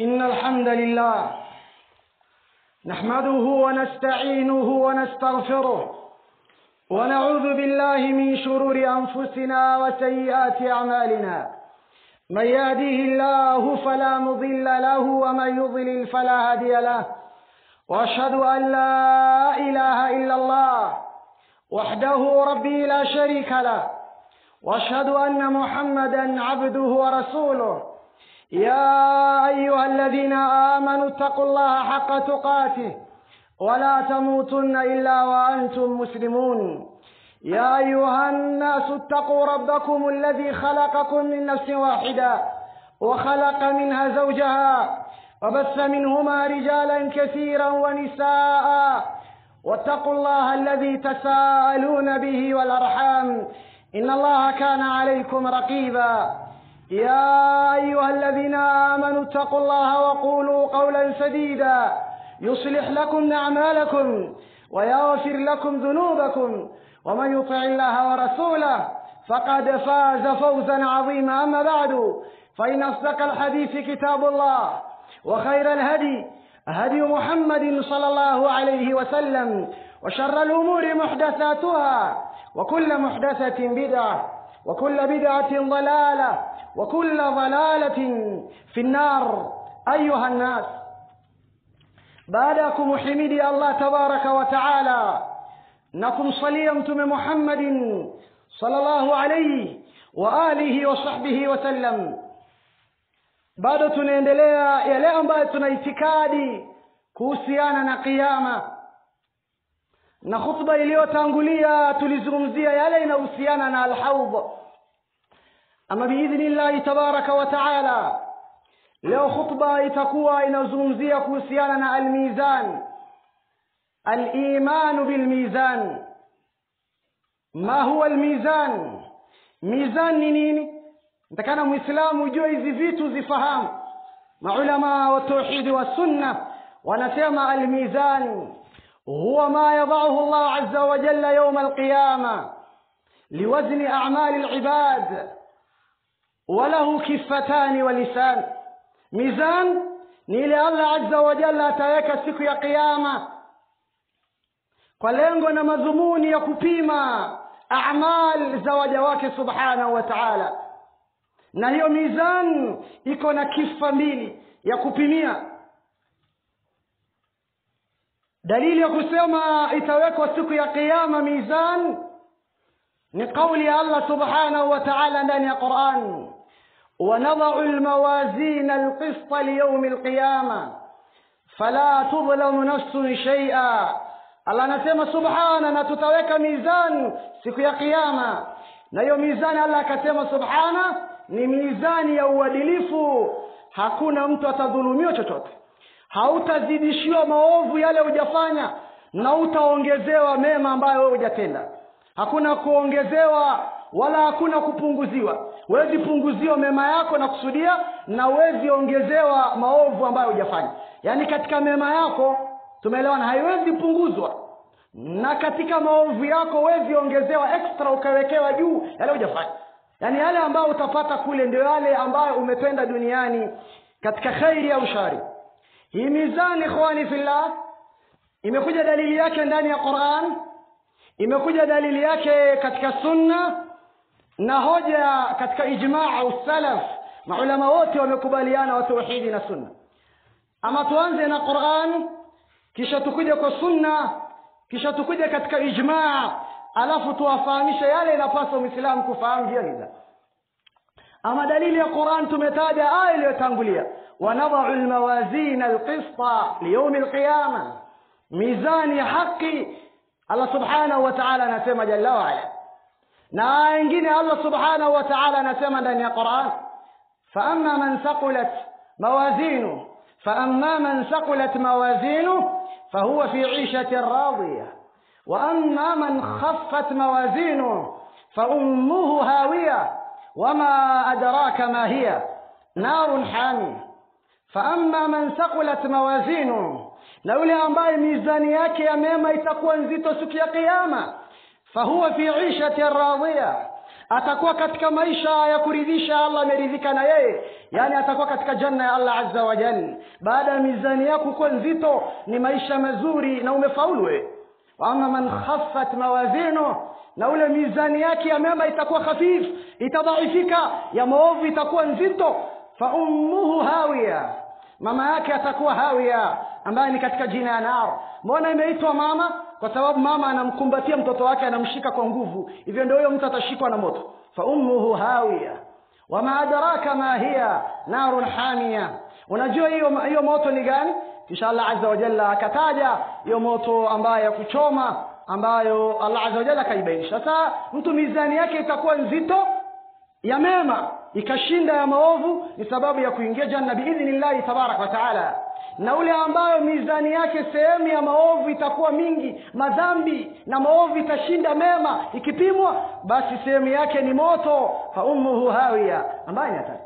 إن الحمد لله نحمده ونستعينه ونستغفره ونعوذ بالله من شرور أنفسنا وسيئات أعمالنا من يهده الله فلا مضل له ومن يضلل فلا هادي له وأشهد أن لا إله إلا الله وحده ربي لا شريك له واشهد ان محمدا عبده ورسوله يا ايها الذين امنوا اتقوا الله حق تقاته ولا تموتن الا وانتم مسلمون يا ايها الناس اتقوا ربكم الذي خلقكم من نفس واحده وخلق منها زوجها وبث منهما رجالا كثيرا ونساء واتقوا الله الذي تساءلون به والارحام ان الله كان عليكم رقيبا يا ايها الذين امنوا اتقوا الله وقولوا قولا سديدا يصلح لكم اعمالكم ويغفر لكم ذنوبكم ومن يطع الله ورسوله فقد فاز فوزا عظيما اما بعد فان اصدق الحديث كتاب الله وخير الهدي هدي محمد صلى الله عليه وسلم وشر الامور محدثاتها وكل محدثة بدعة وكل بدعة ضلالة وكل ضلالة في النار أيها الناس بعدكم حميدي الله تبارك وتعالى نكم صليمتم محمد صلى الله عليه وآله وصحبه وسلم bado tunaendelea yale ambayo tuna itikadi kuhusiana na kiyama na khutba iliyotangulia tulizungumzia yale inahusiana na alhaudh ama biidhnillahi tabaraka wa taala leo khutba itakuwa inazungumzia kuhusiana na almizan alimanu bilmizan ma huwa almizan mizan ni nini natakana mwislamu ujue hizi vitu zifahamu maulama wa tauhidi wa sunna wanasema almizan هو ما يضعه الله عز وجل يوم القيامة لوزن أعمال العباد وله كفتان ولسان ميزان نيلي الله عز وجل ataweka siku ya kiyama kwa lengo na madhumuni ya kupima amal za waja wake subhanahu wa taala na hiyo mizan iko na kifa mbili ya kupimia dalili ya kusema itawekwa siku ya qiyama mizan ni kauli ya allah subhanahu wa taala ndani ya quran ونضع الموازين القسط ليوم القيامة فلا تظلم نفس شيئا الله anasema subhana na tutaweka mizan siku ya kiyama na hiyo mizani allah akasema subhana ni mizani ya uadilifu hakuna mtu atadhulumiwa chochote hautazidishiwa maovu yale hujafanya na utaongezewa mema ambayo wewe hujatenda hakuna kuongezewa wala hakuna kupunguziwa wezi punguziwa mema yako na kusudia na wezi ongezewa maovu ambayo hujafanya yaani katika mema yako tumeelewana haiwezi punguzwa na katika maovu yako wezi ongezewa extra ukawekewa juu yale hujafanya yaani yale ambayo utapata kule ndio yale ambayo umetenda duniani katika khairi au shari hii mizani ikhwani fillah imekuja dalili yake ndani ya quran imekuja dalili yake katika sunna na hoja katika ijmaa au salaf maulama wote wamekubaliana wa tauhidi na sunna ama tuanze na quran kisha tukuje kwa sunna kisha tukuje katika ijmaa alafu tuwafahamishe yale inapaswa mwislamu kufahamu jia hiza ama dalili ya quran tumetaja aya iliyotangulia ونضع الموازين القسط ليوم القيامة ميزان حقي الله سبحانه وتعالى نسمى جل وعلا na aya ingine allah subhanahu wa taala anasema ndani ya quran faama man thaqulat mawazinu faama man thaqulat mawazinu fahuwa fi ishatin radiya واما من خفت موازينه فامه هاويه وما ادراك ما هي نار حاميه faama man thaqulat mawazinu na yule ambaye mizani yake ya mema itakuwa nzito siku ya kiyama fahuwa fi ishatin radhiya atakuwa katika maisha ya kuridhisha allah ameridhika na yeye yaani atakuwa katika janna ya allah azza wa jal baada ya mizani yako kuwa nzito ni maisha mazuri na umefaulu we waama man khaffat mawazinu na ule mizani yake ya mema itakuwa khafif itadhaifika ya maovu itakuwa nzito fa ummuhu hawiya mama yake atakuwa hawiya ambaye ni katika jina ya nar mbona imeitwa mama kwa sababu mama anamkumbatia mtoto wake anamshika kwa nguvu hivyo ndio huyo mtu atashikwa na moto fa ummuhu hawiya wama adraka ma hiya narun hamia unajua hiyo hiyo moto ni gani kisha allah azza wa jalla akataja hiyo moto ambayo ya kuchoma ambayo allah azza wa jalla akaibainisha sasa mtu mizani yake itakuwa nzito ya mema ikashinda ya maovu ni sababu ya kuingia janna biidhnillahi tabaraka wa taala na ule ambayo mizani yake sehemu ya maovu itakuwa mingi madhambi na maovu itashinda mema ikipimwa basi sehemu yake ni moto fa ummuhu hawiya ambaye ni hatari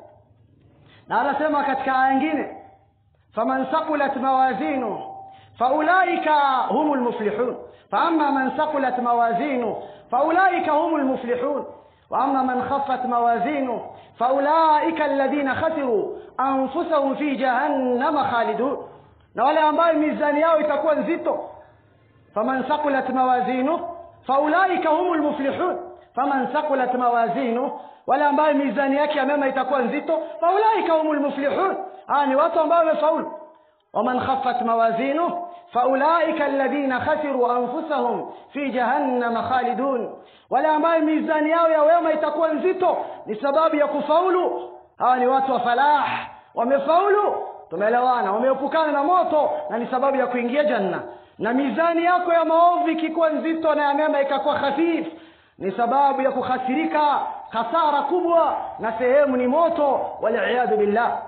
na anasema katika aya nyingine faman saqulat mawazinu faulaika humu lmuflihun faama man saqulat mawazinu faulaika humu lmuflihun واما من خفت موازينه فاولئك الذين خسروا انفسهم في جهنم خالدون na wale ambayo mizani yao itakuwa nzito faman saqulat mawazinu faulaika humu lmuflihun faman saqulat mawazinu wale ambayo mizani yake ya mema itakuwa nzito faulaika humu lmuflihun aa ni watu ambao wamefaulu waman khafat mawazinu faulaika alladhina khasiru anfusahum fi jahannama khalidun wale ambayo mizani yao ya wema itakuwa nzito ni sababu ya kufaulu hawa ni watu wa falah wamefaulu tumeelewana wameepukana na moto na ni sababu ya kuingia janna na mizani yako ya maovu ikikuwa nzito na ya mema ikakuwa khafif ni sababu ya kukhasirika hasara kubwa na sehemu ni moto waliyadhu billah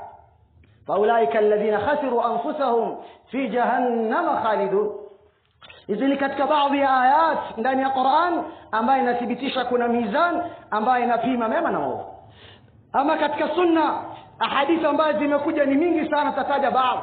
faulaika alladhina khasiru anfusahum fi jahannama khalidun hizi ni katika baadhi ya ayat ndani ya quran ambayo inathibitisha kuna mizan ambayo inapima mema na maovu ama katika sunna ahadithi ambazo zimekuja ni mingi sana tataja baadhi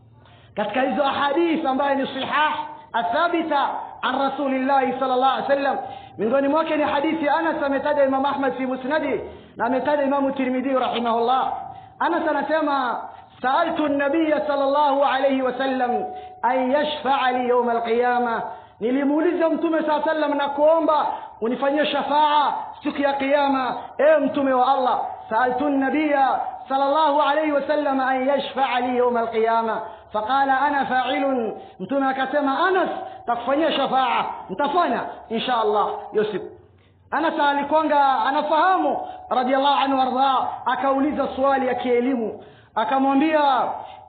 katika hizo ahadith ambayo ni sihah athabita an rasulillahi sal llah alih wasallam miongoni mwake ni hadithi anas ametaja imam ahmad fi musnadi na ametaja imamu tirmidhi rahimahullah anas anasema سألت النبي صلى الله عليه وسلم أن يشفع لي يوم القيامة nilimuuliza mtume saa sallam na kuomba unifanyie shafaa siku ya qiama ewe mtume wa allah saaltu nabiya sal llahu alaihi wasallam an yashfaa li yauma alqiyama faqala ana failun mtume akasema anas takufanyia shafaa ntafanya insha allah hiyo siku anas alikwanga anafahamu radiallahu anhu wardah akauliza swali ya kielimu akamwambia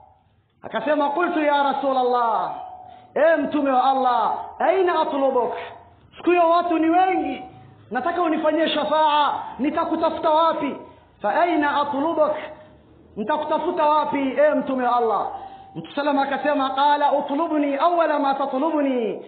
akasema qultu ya rasul allah e mtume wa allah aina atlubuk siku hiyo watu ni wengi nataka unifanyie shafaa nitakutafuta wapi fa aina atlubuk nitakutafuta wapi e mtume wa allah mtu salam akasema qala utlubni awala ma tatlubni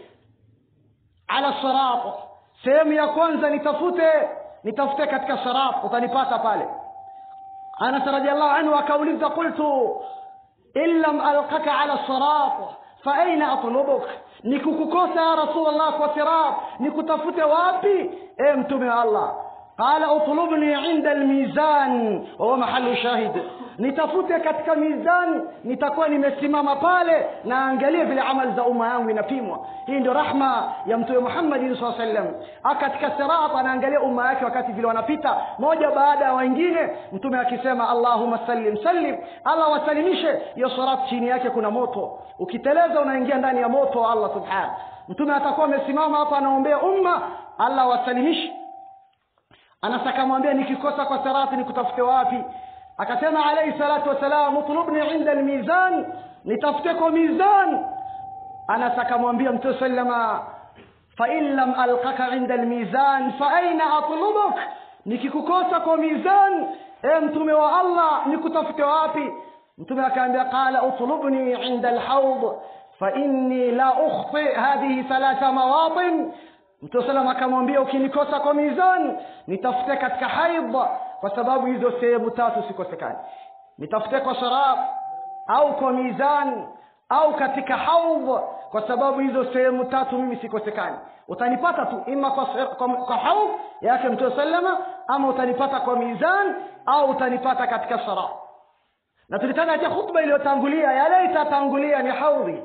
ala sirat sehemu ya kwanza nitafute nitafute katika sirat utanipata pale anas radiallahu anhu akauliza qultu in lam alqaka ala sirat faaina atlubuk nikukukosa ya rasulllah kwa sirat nikutafute wapi e mtume wa allah qala utlubni inda almizan wahuwa mahalu shahid nitafute katika mizani nitakuwa nimesimama pale na angalie vile amali za umma yangu inapimwa hii ndio rahma ya mtume muhammadin saa sallam katika sirat anaangalia umma yake wakati vile wanapita moja baada ya wengine mtume akisema allahuma sallim sallim allah wasalimishe hiyo sirat chini yake kuna moto ukiteleza unaingia ndani ya moto wa allah subhanahu mtume atakuwa amesimama hapa anaombea umma allah wasalimishe anas akamwambia nikikosa kwa sarati nikutafute wapi akasema alayhi salatu wassalam utlubni inda almizan nitafute kwa mizan anas akamwambia mtume sallama fain lam alqaka inda almizan faaina atlubuk nikikukosa kwa mizan e mtume wa allah nikutafute wapi mtume akaambia qala utlubni inda alhaud fainni la ukhti hadhihi thalatha mawatin mtume salam akamwambia ukinikosa kwa mizan nitafute katika haidh kwa sababu hizo sehemu tatu sikosekani nitafute kwa sharab au kwa mizan au katika haudh kwa sababu hizo sehemu tatu mimi sikosekani utanipata tu ima kwa, kwa, kwa haudh yake mtume salama ama utanipata kwa mizan au utanipata katika sara na tulitaja katika khutba iliyotangulia yale itatangulia ni haudhi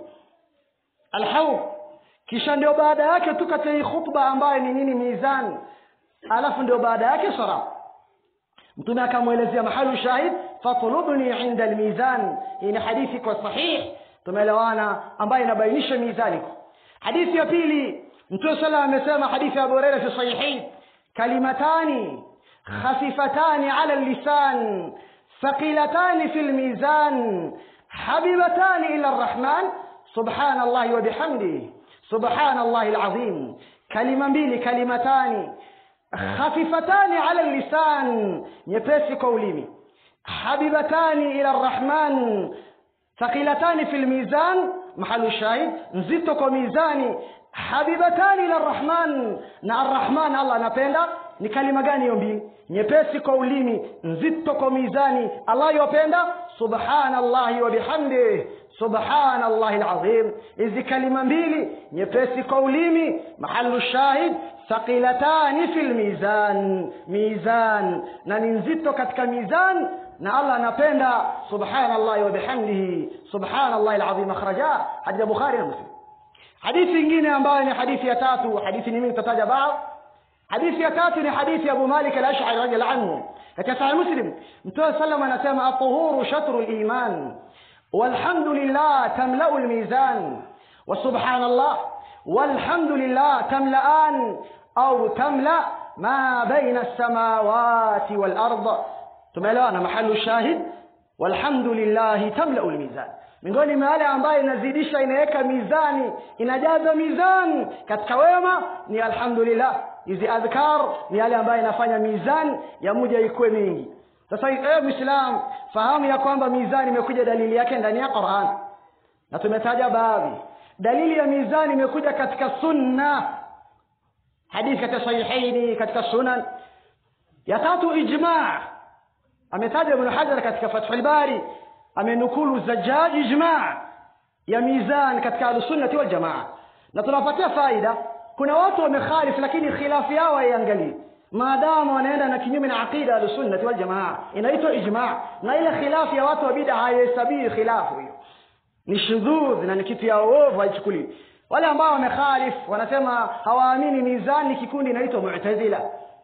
alhaudh kisha ndio baada yake tu katika hii khutba ambayo ni nini mizan alafu ndio baada yake sara mtume akamwelezea mahalu shahid fatlubni inda almizan hii ni hadithi kwa sahih tumeelewana ambayo inabainisha mizani hadithi ya pili mtume sala amesema hadithi ya abu huraira fi sahihain kalimatani khafifatani ala lisan ثقيلتان في الميزان حبيبتان إلى الرحمن سبحان الله وبحمده سبحان الله العظيم كلمة mbili كلمتان خفيفتان على اللسان nyepesi kwa ulimi habibatani ila arrahman thaqilatani fi lmizan mahalu shahid nzito kwa mizani habibatani ila arrahman na arrahman allah anapenda ni kalima gani hiyo mbili nyepesi kwa ulimi nzito kwa mizani allah yopenda subhanallahi wa bihamdih subhanallahi alazim hizi kalima mbili nyepesi kwa ulimi mahalu shahid thaqilatani fi lmizan mizan na ni nzito katika mizan na allah anapenda subhanallahi wa bihamdihi subhanallahi alazim akhraja hadithi ya bukhari na muslim hadithi ingine ambayo ni hadithi ya tatu hadithi ni mimi nitataja baadhi hadithi ya tatu ni hadithi ya abu malik al-ash'ari radiyallahu anhu katika sahih muslim mtume sallam anasema at-tuhuru shatru al-iman والحمد لله تملأ الميزان وسبحان الله والحمد لله تملأان أو تملأ ما بين السماوات والأرض tumeelewana mahalu shahid walhamdulillahi tamlau lmizan miongoni mwa yale ambayo inazidisha inaweka mizani inajaza mizani katika wema ni alhamdulillah hizi adhkar ni yale ambayo inafanya mizani ya muja ikuwe mingi sasa ewe mwislam fahamu ya kwamba mizani imekuja dalili yake ndani ya quran na tumetaja baadhi dalili ya mizani imekuja katika sunna hadithi katika sahihaini katika sunan ya tatu ijmaa ametaja ibn hajar katika fathul bari amenukulu zajjaj ijma ya mizan katika ahlusunnati waljamaa na tunapatia faida kuna watu wamekhalif lakini khilafu yao haiangalii maadamu wanaenda na kinyume na aqida ahlusunnati waljamaa inaitwa ijma na ile khilafu ya watu wa bida haihesabii khilafu hiyo ni shudhudh na ni kitu ya uovu haichukuliwi wale ambao wamekhalif wanasema hawaamini mizani kikundi inaitwa mu'tazila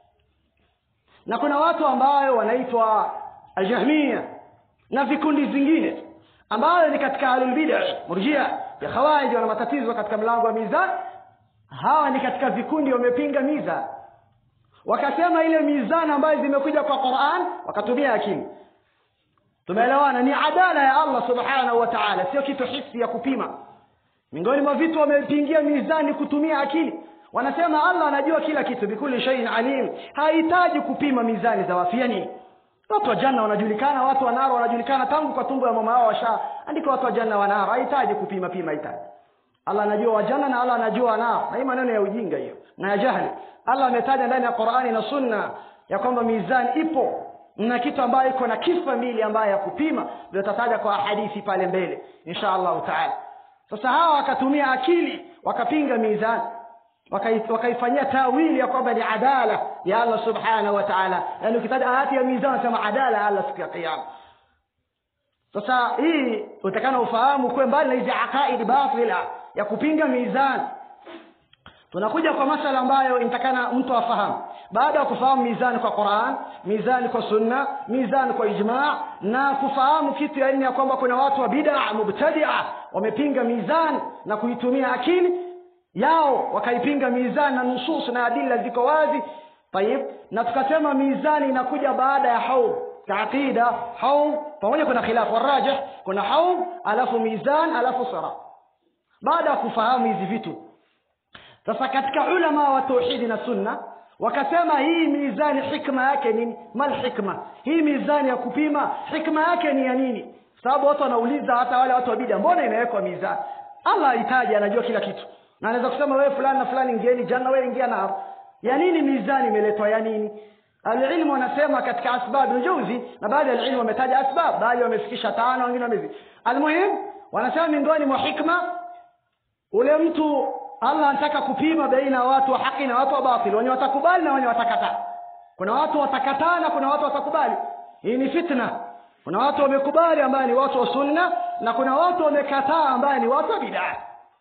na kuna watu ambayo wanaitwa aljahmia na vikundi zingine ambayo ni katika ahlulbida murjia ya khawariji wana matatizo katika mlango wa mizan hawa ni katika vikundi wamepinga mizan wakasema ile mizani ambayo zimekuja kwa quran wakatumia akili tumeelewana ni adala ya allah subhanahu wa taala sio kitu hisi ya kupima miongoni mwa vitu wamepingia mizani kutumia akili wanasema allah anajua kila kitu bikuli shaiin alim hahitaji kupima mizani za wafia nini watu wa janna wanajulikana watu wa naro wanajulikana tangu kwa tumbo ya mama wao washaandika watu wa janna wa naro hahitaji kupima pima hahitaji allah anajua wajanna na allah anajua wanao na hii maneno ya ujinga hiyo na ya jahli allah ametaja ndani ya qurani na sunna ya kwamba mizani ipo na kitu ambayo iko na kifa mbili ambayo ya kupima ndio tataja kwa hadithi pale mbele insha allahu taala sasa hawa wakatumia akili wakapinga mizani wakaifanyia tawili ya kwamba ni adala ya allah subhanahu wa taala yaani ukitaja ayati ya mizani nasema adala ya allah siku ya kiama sasa hii utakana ufahamu kuwe mbali na hizi aqaidi batila ya kupinga mizani tunakuja kwa masala ambayo inatakana mtu afahamu baada ya kufahamu mizani kwa quran mizani kwa sunna mizani kwa ijmaa na kufahamu kitu ya nne ya kwamba kuna watu wa bida mubtadia wamepinga mizani na kuitumia akili yao wakaipinga mizani na nusus na adila ziko wazi tayib na tukasema mizani inakuja baada ya haud kaaqida haud pamoja kuna khilafu warajih kuna haud alafu mizan alafu sara baada ya kufahamu hizi vitu sasa katika ulama wa tauhidi na sunna wakasema hii mizani hikma yake nini mal hikma hii mizani ya kupima hikma yake ni ya nini sababu watu wanauliza hata wale watu wa bida mbona inawekwa mizani allah ahitaji anajua kila kitu na anaweza kusema wewe fulani na fulani ingieni janna wewe ingia na ya nini mizani imeletwa ya nini alilmu wanasema katika asbab nujuzi na baadhi ya ilmu wametaja asbab baadhi wamefikisha tano wengine wamezi almuhim wanasema miongoni mwa hikma ule mtu allah anataka kupima baina ya watu wa haki na watu wa batil wenye watakubali na wenye watakataa kuna watu watakataa na kuna watu watakubali hii ni fitna kuna watu wamekubali ambaye ni watu wa sunna na kuna watu wamekataa ambaye ni watu wa bidaa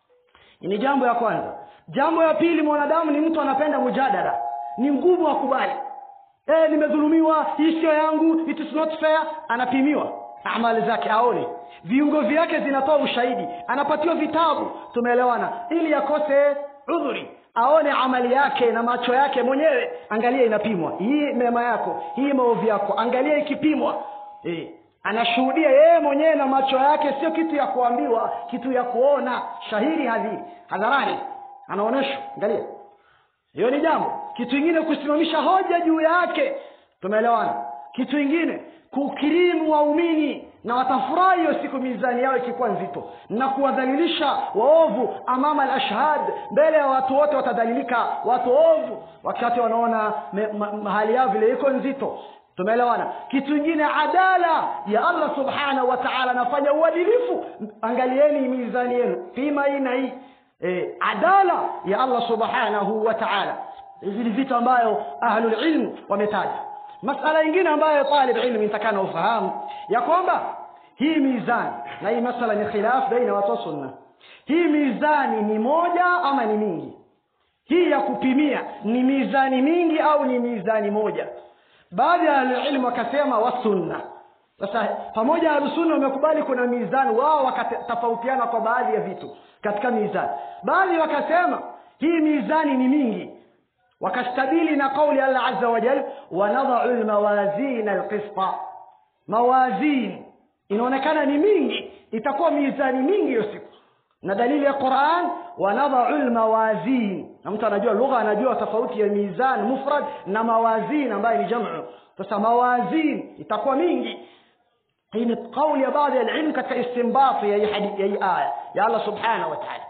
ni jambo ya kwanza jambo ya pili mwanadamu ni mtu anapenda mujadala ni ngumu akubali eh nimedhulumiwa hii sio yangu it is not fair anapimiwa amali zake aone viungo vyake zinatoa ushahidi anapatiwa vitabu tumeelewana ili akose udhuri aone amali yake na macho yake mwenyewe angalia inapimwa hii mema yako hii maovu yako angalia ikipimwa eh anashuhudia yeye mwenyewe na macho yake sio kitu ya kuambiwa kitu ya kuona shahiri hadhiri hadharani anaonyeshwa angalia hiyo ni jambo kitu ingine kusimamisha hoja juu yake tumeelewana kitu ingine kukirimu waumini na watafurahi hiyo siku mizani yao ikikuwa nzito na kuwadhalilisha waovu amama alashhad mbele ya watu wote watadhalilika watu ovu wakati wanaona hali yao vile iko nzito tumeelewana kitu ingine adala ya allah subhanahu wa taala anafanya uadilifu angalieni mizani yenu pima hii na hii e, adala ya allah subhanahu wa taala hizi ni vitu ambayo ahlulilm wametaja masala ingine ambayo talib ilmu nitakana ufahamu ya kwamba hii mizani na hii masala ni khilaf baina watu wa sunna hii mizani ni moja ama ni mingi hii ya kupimia ni mizani mingi au ni mizani moja baadhi ya ahlulilmu wakasema wasunna sasa pamoja ahlusunna wamekubali kuna mizani wao wakatofautiana kwa baadhi ya vitu katika mizani baadhi wakasema hii mizani ni mingi wakastadili na kauli allah aza wajal wanadau lmawazin alqista mawazin inaonekana ni mingi itakuwa mizani mingi hiyo siku na dalili ya quran wanadau lmawazin na mtu anajua lugha anajua tofauti ya mizan mufrad na mawazin ambayo ni jamu sasa mawazin itakuwa mingi hii ni kauli ya baadhi ya ilmu katika istimbati ya hii aya ya allah subhanahu wa taala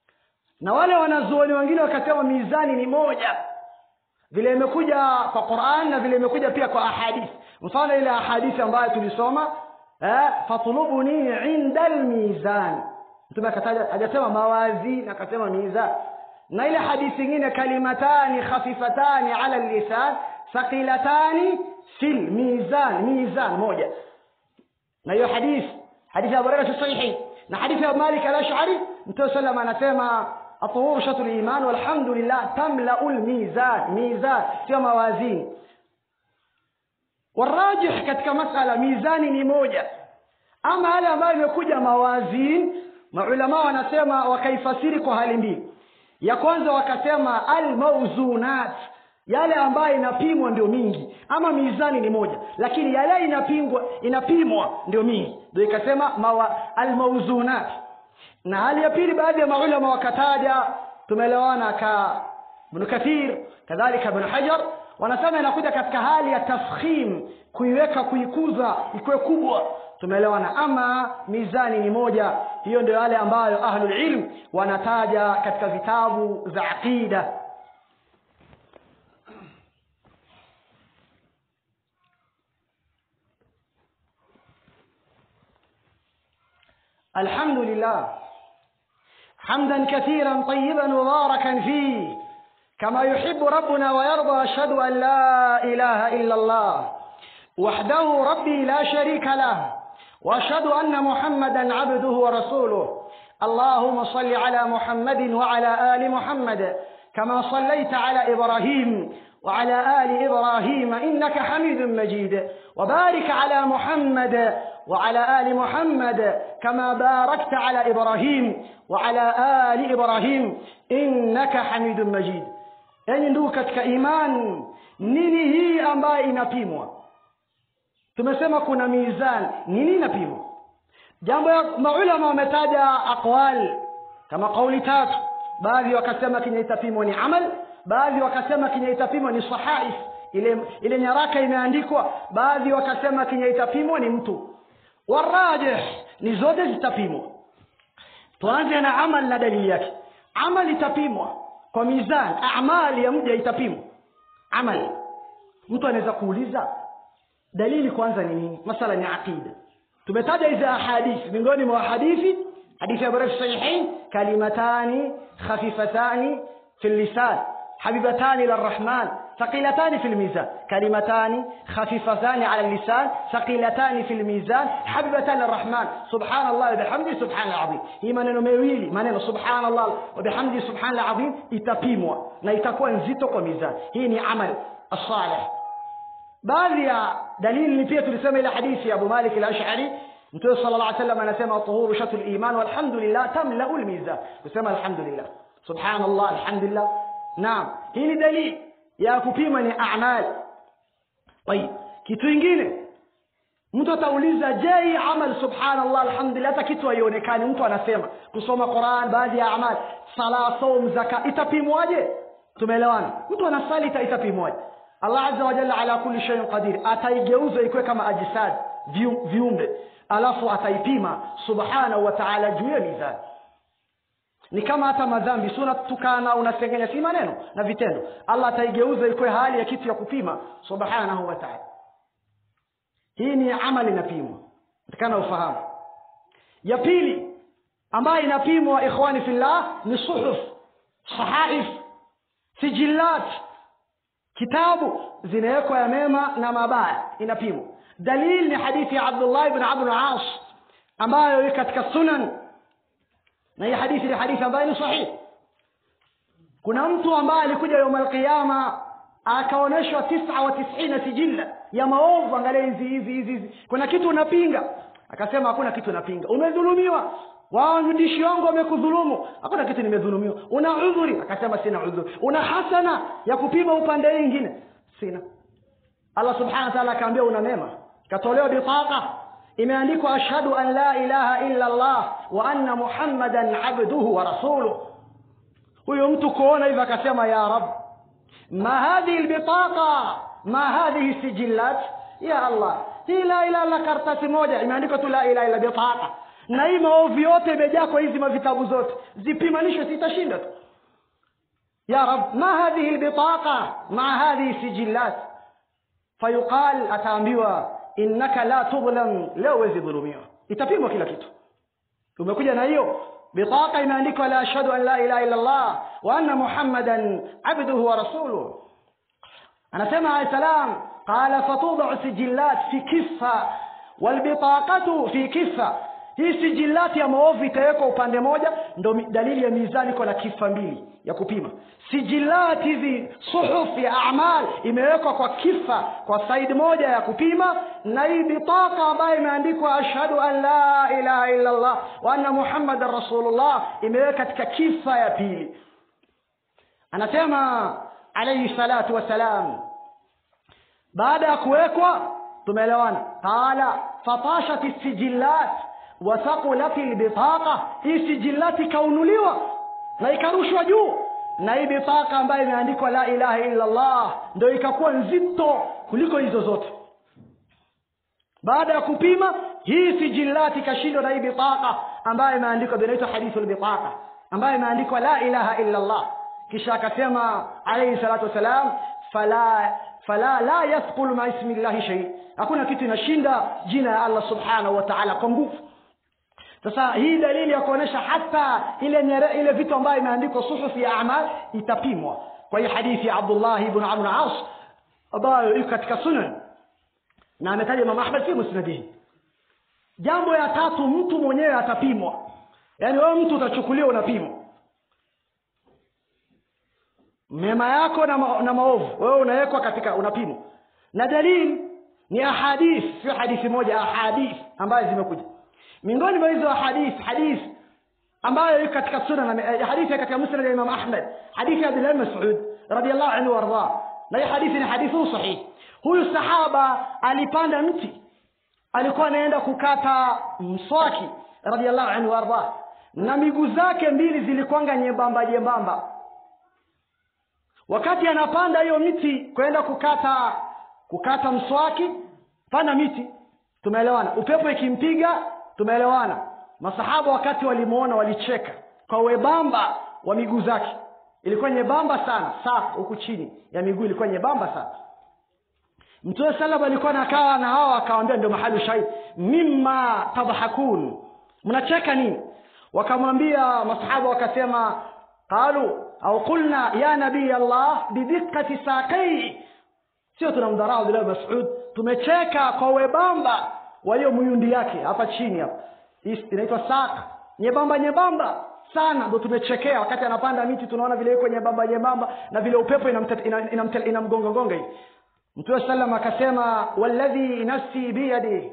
na wale wanazuoni wengine wakasema mizani ni moja vile imekuja kwa quran na vile imekuja pia kwa ahadithi mfano ile ahadithi ambayo tulisoma eh, fatlubuni inda lmizan mtume akataja hajasema mawazin akasema mizan na ile hadithi ingine kalimatani khafifatani ala lisan thaqilatani fil mizan mizan moja na hiyo hadithi hadithi ya Abu si sahihi na hadithi ya Malik al-Ash'ari Mtume sallam anasema الطهور شطر الإيمان والحمد لله تملأ الميزان ميزان sio mawazini والراجح katika masala mizani ni moja ama yale ambayo imekuja mawazin maulama wanasema wakaifasiri kwa hali mbili ya kwanza wakasema almauzunat yale ambayo inapimwa ndio mingi ama mizani ni moja lakini yale inapingwa inapimwa ndio mingi ndio ikasema almauzunat na hali ya pili baadhi ya maulama wakataja tumeelewana ka ibn kathir kadhalika ibn hajar wanasema inakuja katika hali ya tafkhim kuiweka kuikuza ikuwe kubwa tumeelewana ama mizani ni moja hiyo ndio yale ambayo ahlul ilm wanataja katika vitabu za aqida الحمد لله حمدا كثيرا طيبا مباركا فيه كما يحب ربنا ويرضى اشهد ان لا اله الا الله وحده ربي لا شريك له واشهد ان محمدا عبده ورسوله اللهم صل على محمد وعلى ال محمد كما صليت على ابراهيم وعلى ال ابراهيم انك حميد مجيد وبارك على محمد وعلى ال محمد كما باركت على ابراهيم وعلى ال ابراهيم انك حميد مجيد yani ndugu katika iman nini hii ambayo inapimwa tumesema kuna mizan nini inapimwa jambo ya maulama wametaja aqwal kama kauli tatu baadhi wakasema kenye itapimwa ni amal baadhi wakasema kenye itapimwa ni sahaif ile ile nyaraka imeandikwa baadhi wakasema kenye itapimwa ni mtu warajih ni zote zitapimwa tuanze na amal na dalili yake amal itapimwa kwa mizan amali ya mja itapimwa amal mtu anaweza kuuliza dalili kwanza ni nini masala ni aqida tumetaja hizi ahadithi miongoni mwa hadithi hadithi ya Bukhari sahihain kalimatani khafifatani fi lisan حبيبتان إلى الرحمن ثقيلتان في الميزان كلمتان خفيفتان على اللسان ثقيلتان في الميزان حبيبتان للرحمن سبحان الله وبحمده سبحان العظيم hii maneno mawili maneno subhanallah wabihamdi subhana alazim itapimwa na itakuwa nzito kwa mizani hii ni amal asalih baadhi ya dalili ni pia tulisema ile hadithi ya abu malik al-ash'ari mtume sallallahu alaihi wasallam anasema tuhuru shatul iman walhamdulillah tamlau almizan kusema alhamdulillah subhanallah alhamdulillah naam hii ni dalili ya kupima ni amal tayib kitu kingine mtu atauliza je hii amal subhanallah alhamdulillah hata kitu haionekani mtu anasema kusoma quran baadhi ya amal sala saum zaka itapimwaje tumeelewana mtu anasali ita- itapimwaje allah azza wa jalla ala kulli shay'in qadir ataigeuza ikuwe kama ajisad viu- viumbe alafu ataipima subhanahu wa ta'ala juu ya mizani ni kama hata madhambi si unatukana unasengenya si maneno na vitendo allah ataigeuza ikuwe hali ya kitu ya kupima subhanahu wa ta'ala hii ni amali inapimwa takana ufahamu ya pili ambayo inapimwa ikhwani fillah ni suhuf sahaif sijilat kitabu zinawekwa ya mema na mabaya inapimwa dalili ni hadithi ya abdullah ibn amr al-as ambayo iko katika sunan na hii hadithi ni hadithi ambayo ni sahihi kuna mtu ambaye alikuja yaum alqiyama akaonyeshwa tisa wa tisina sijilla ya maovu angalia hizi hizi hizi hizi kuna kitu unapinga akasema hakuna kitu napinga umedhulumiwa waandishi wangu wamekudhulumu hakuna kitu nimedhulumiwa una udhuri akasema sina udhuri una hasana ya kupima upande hii ingine sina allah subhanahu wa ta'ala akaambia una mema katolewa bitaqa imeandikwa ashhadu an la ilaha illa allah wa anna muhammadan abduhu wa rasuluh huyo mtu kuona hivyo akasema ya rab ma hadhihi albitaqa ma hadhihi sijillat ya allah hii la ilaha illa karatasi moja imeandikwa tu la ilaha illa bitaqa na hii maovu yote imejaa kwa hizi mavitabu zote zipimanishwe sitashinda tu ya rab ma hadhihi albitaqa ma hadhihi sijillat fayuqal ataambiwa innaka la tudhlam leo huwezi dhulumiwa itapimwa kila kitu umekuja na hiyo bitaqa imeandikwa la ashhadu an la ilaha illa allah wa anna muhammadan abduhu wa rasuluhu anasema alayhi salam qala fatudau sijillat fi kifa walbitaqatu fi kifa hii sijilati ya maovu itawekwa upande moja ndo mi- dalili ya mizani iko na kifa mbili ya kupima sijilati hizi suhuf ya amal imewekwa kwa kifa kwa saidi moja ya kupima na hii bitaka ambayo imeandikwa ashhadu an la ilaha illa allah wa anna muhammadan rasulullah imewekwa katika kifa ya pili anasema alayhi salatu wassalam baada ya kuwekwa tumeelewana qala fatashat sijillat wathaqulat lbitaqa hii sijillati ikaunuliwa na ikarushwa juu na hii bitaka ambayo imeandikwa la ilaha illa allah ndio ikakuwa nzito kuliko hizo zote baada ya kupima hii sijillati ikashindwa na hii bitaka ambayo imeandikwa inaitwa hadithu lbitaqa ambayo imeandikwa la ilaha illa allah kisha akasema alayhi salatu wassalam fala fala la yathqulu ma ismi llahi shay hakuna kitu inashinda jina ya allah subhanahu wa ta'ala kwa nguvu sasa hii dalili ya kuonesha hata ile nyere, ile vitu ambayo imeandikwa suhufi ya amal itapimwa kwa hiyo hadithi ya abdullah ibn amr as ambayo iko katika sunan na ametaja imam ahmad fi musnadihi jambo ya tatu mtu mwenyewe atapimwa yaani wewe mtu utachukuliwa unapimwa mema yako na, ma, na maovu wewe unawekwa katika unapimwa na dalili ni ahadith sio hadithi moja ahadith ambayo zimekuja miongoni mwa hizo ahadith hadith ambayo iko katika sunan eh, hadithi katika musnad ya imam ahmad hadithi ya abdullah ibn mas'ud radiyallahu anhu warda na hii hadithi ni hadithu sahih huyu sahaba alipanda mti alikuwa anaenda kukata mswaki radiyallahu anhu warda na miguu zake mbili zilikuwanga nyembamba nyembamba wakati anapanda hiyo miti kwenda kukata kukata mswaki panda miti tumeelewana upepo ikimpiga tumeelewana masahaba wakati walimuona walicheka kwa webamba wa miguu zake ilikuwa nyembamba sana saa huku chini ya miguu ilikuwa nyembamba sana mtume salam alikuwa nakaa na hao akawambia ndio mahali shahidi mimma tadhakun mnacheka nini wakamwambia masahaba wakasema qalu au qulna ya nabii allah bidikati saqai sio tunamdharau Abdullah bin Mas'ud tumecheka kwa webamba wa hiyo muyundi yake hapa chini hapa hii inaitwa saq nyembamba nyembamba sana ndo tumechekea wakati anapanda miti tunaona vile yuko nyembamba nyembamba na vile upepo inamgongongonga ina, ina, ina, ina hivi mtume sallam akasema walladhi nafsi biyadi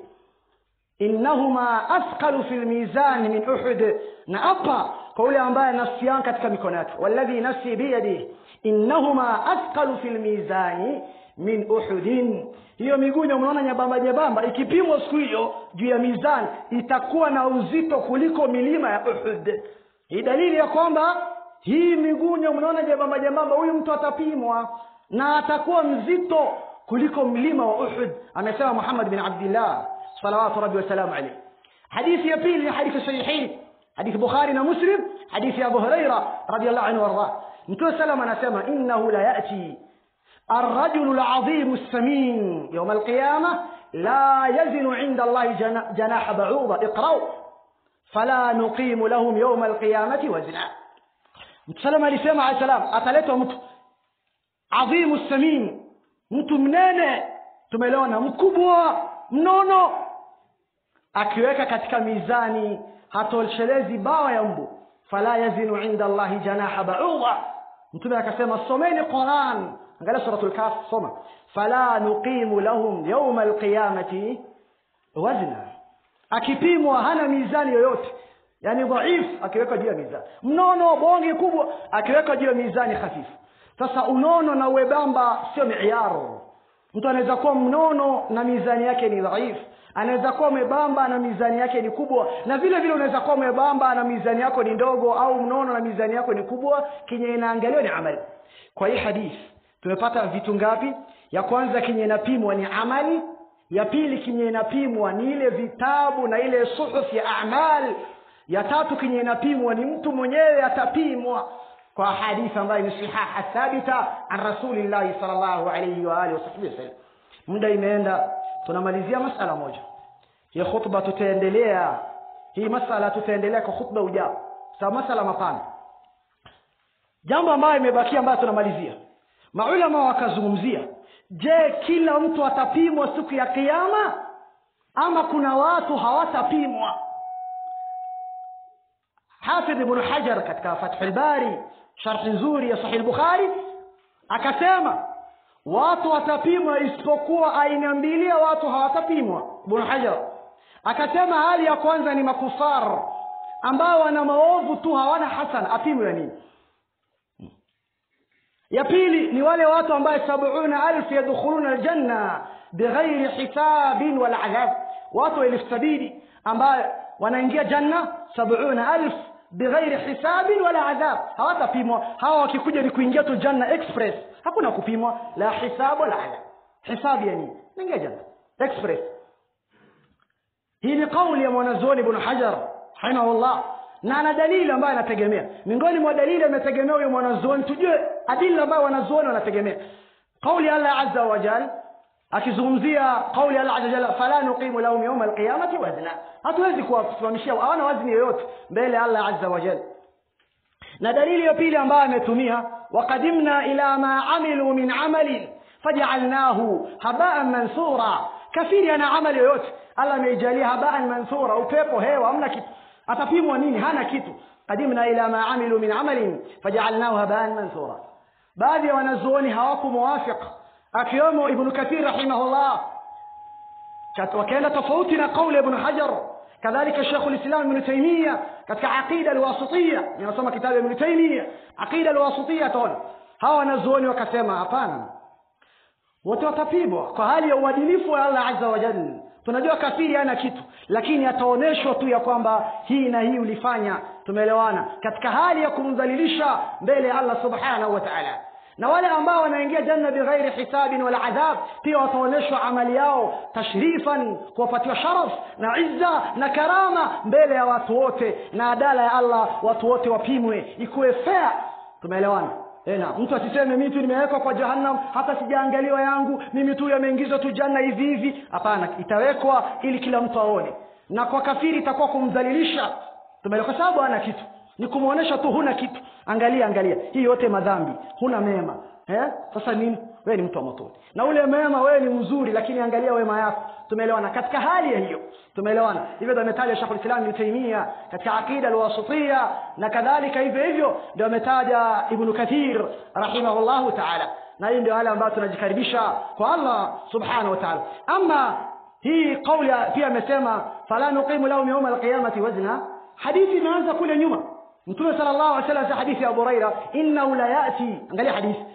innahuma athqalu fi lmizani min uhud na apa kwa yule ambaye nafsi yangu katika mikono yake walladhi nafsi biyadi innahuma athqalu fi lmizani min uhudin hiyo migunya umeona nyembamba nyembamba ikipimwa siku hiyo juu ya mizani itakuwa na uzito kuliko milima ya uhud hii dalili ya kwamba hii migunya mnaona jembamba jembamba huyu mtu atapimwa na atakuwa mzito kuliko mlima wa uhud amesema muhammad bin abdillah salawatu rabbi wasalamu alaih hadithi ya pili ni hadithi sahihin hadithi bukhari na muslim hadithi ya abu huraira radiallahu anhu wardah mtume salam anasema innahu la yati الرجل العظيم السمين يوم القيامة لا يزن عند الله جناح بعوضة اقرأوا فلا نقيم لهم يوم القيامة وزنا mtusalama alisema alayhi salam ataletwa mtu adhimu samin mtu mnene tumeelewana mkubwa mnono akiweka katika mizani hatoshelezi bawa ya mbu fala yazinu inda allahi janaha bauda mtume akasema someni quran angalia suratul kaf soma fala nuqimu lahum yauma alqiyamati wazna akipimwa hana mizani yoyote yani dhaif akiweka juu ya mizani mnono bonge kubwa akiweka juu ya mizani hafifu sasa unono na uwebamba sio miaro mtu anaweza kuwa mnono na mizani yake ni dhaifu anaweza kuwa umebamba na mizani yake ni kubwa na vile vile unaweza kuwa umebamba na mizani yako ni ndogo au mnono na mizani yako ni kubwa kenye inaangaliwa ni amali kwa hii hadithi tumepata vitu ngapi ya kwanza kenye inapimwa ni amali ya pili kenye inapimwa ni ile vitabu na ile suhuf ya amal ya tatu kenye inapimwa ni mtu mwenyewe atapimwa kwa hadithi ambayo ni sihaha thabita an rasulillahi salllahu alaihi waalihi wasahbihi wasallam muda imeenda tunamalizia masala moja hii khutba tutaendelea hii masala tutaendelea kwa khutba ujao sababu masala mapana jambo ambayo imebakia ambayo tunamalizia maulama wakazungumzia je kila mtu atapimwa siku ya kiama ama kuna watu hawatapimwa hafidh ibnu hajar katika fathu lbari sharhi nzuri ya sahih bukhari akasema watu watapimwa isipokuwa aina mbili ya watu hawatapimwa ibnu hajar akasema hali ya kwanza ni makufar ambao wana maovu tu hawana hasan apimwe ya nini ya pili ni wale watu ambaye sabuna alfu yadkhuluna aljanna bighairi hisabin wala adhab watu elfu sabini ambaye wanaingia janna sabuna alf bighairi hisabin wala adhab hawatapimwa hawa wakikuja ni kuingia tu janna express hakuna kupimwa la hisabu wala adhab hisabu ya nini naingia janna express hii ni kauli ya mwanazuoni ibn hajar rahimahullah na ana dalili ambayo anategemea miongoni mwa dalili ametegemea huyo mwanazuoni tujue adili ambayo wanazuoni wanategemea kauli allah azza wa jal akizungumzia kauli allah azza jalla fala nuqimu lahum yawma alqiyamati wazna hatuwezi kuwasimamishia hawana wazni yoyote mbele allah azza wa jalla na dalili ya pili ambayo ametumia waqadimna ila ma amilu min amalin fajaalnahu habaan mansura kafiri ana amali yoyote allah ameijalia habaan mansura upepo hewa hamna kitu atapimwa nini hana kitu qadimna ila ma amilu min amalin fajaalnahu habaan mansura baadhi ya wanazuoni hawakumuwafiq akiwemo ibnu kathir rahimahullah wakaenda tofauti na qauli ibnu hajar kadhalika shekhu lislam ibnu taimia katika aqida alwasitiya ninasoma kitabu ya ibnu taimia aqida alwasitiya taona hawa wanazuoni wakasema hapana wote watapimwa kwa hali ya uadilifu wa allah azza wa jalla tunajua kafiri hana kitu lakini ataonyeshwa tu ya kwamba hii na hii ulifanya tumeelewana katika hali ya kumdhalilisha mbele ya allah subhanahu wa taala na wale ambao wanaingia janna bighairi hisabin wala adhab pia wataonyeshwa amali yao tashrifan kuwapatiwa sharaf na izza na karama mbele ya watu wote na adala ya allah watu wote wapimwe ikuwe fair tumeelewana na mtu asiseme mimi tu nimewekwa kwa jahannam hata sijaangaliwa yangu mimi tu yameingizwa tu janna hivi hivi hapana itawekwa ili kila mtu aone na kwa kafiri itakuwa kumdhalilisha tumeelewa kwa sababu hana kitu ni kumwonyesha tu huna kitu angalia angalia hii yote madhambi huna mema eh? sasa nini wewe ni mtu wa motoni na ule mema wewe ni mzuri lakini angalia wema yako tumeelewana katika hali ya hiyo tumeelewana hivyo ndio ametaja Sheikh al-Islam Ibn Taymiyyah katika aqida al-wasitiyya na kadhalika hivyo hivyo ndio ametaja Ibn Kathir rahimahullahu ta'ala na hii ndio hali ambayo tunajikaribisha kwa Allah subhanahu wa ta'ala ama hii kauli pia amesema fala nuqimu lahum yawma al-qiyamati wazna hadithi imeanza kule nyuma mtume sallallahu alaihi wasallam hadithi ya Abu Huraira innahu la yati angalia hadithi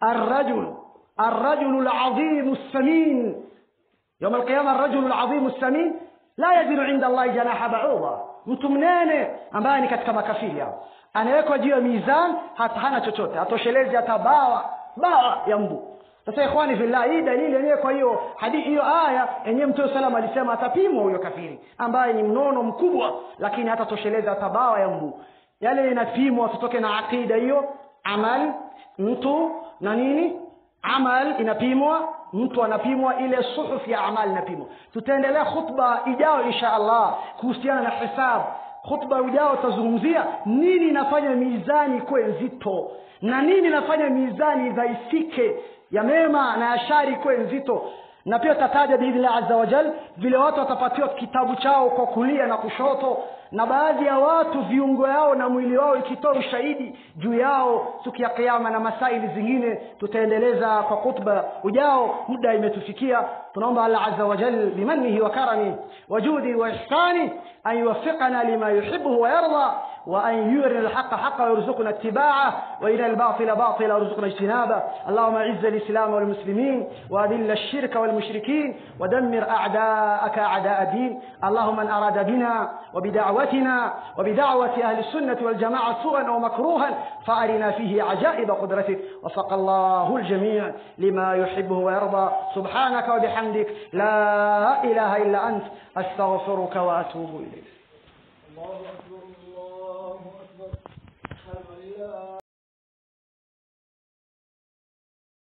الرجل الرجل العظيم السمين يوم القيامة الرجل العظيم السمين لا يزن عند الله جناح بعوضة mtu mnene ambaye ni katika makafiri hao anawekwa juu ya mizan hata hana chochote hatoshelezi hata bawa bawa ya mbu sasa ikhwani fillah hii dalili yenyewe kwa hiyo hadithi hiyo aya yenyewe mtume salam alisema atapimwa huyo kafiri ambaye ni mnono mkubwa lakini hatatosheleza hata bawa ya mbu yale inapimwa tutoke na aqida hiyo amal mtu na nini amal inapimwa mtu anapimwa ile suhuf ya amal inapimwa tutaendelea khutba ijao insha allah kuhusiana na hisab khutba ujao tutazungumzia nini inafanya mizani kuwe nzito na nini inafanya mizani dhaifike ya mema na ya shari kuwe nzito na pia tutataja biidhnillah azza wajal vile watu watapatiwa kitabu chao kwa kulia na kushoto na baadhi ya watu viungo yao na mwili wao ikitoa ushahidi juu yao siku ya kiama na masaili zingine tutaendeleza kwa khutba ujao muda imetufikia tunaomba allah azza wajal bimannihi wa karami wajudi wa ihsani an yuwaffiqana lima yuhibbuhu wa yarda وأن يرنا الحق حقا ويرزقنا اتباعه وإلى الباطل باطلا ويرزقنا اجتنابه اللهم أعز الإسلام والمسلمين وأذل الشرك والمشركين ودمر أعداءك أعداء الدين اللهم من أراد بنا وبدعوتنا وبدعوة أهل السنة والجماعة سوءا ومكروها فأرنا فيه عجائب قدرتك وفق الله الجميع لما يحبه ويرضى سبحانك وبحمدك لا إله إلا أنت أستغفرك وأتوب إليك الله أكبر الله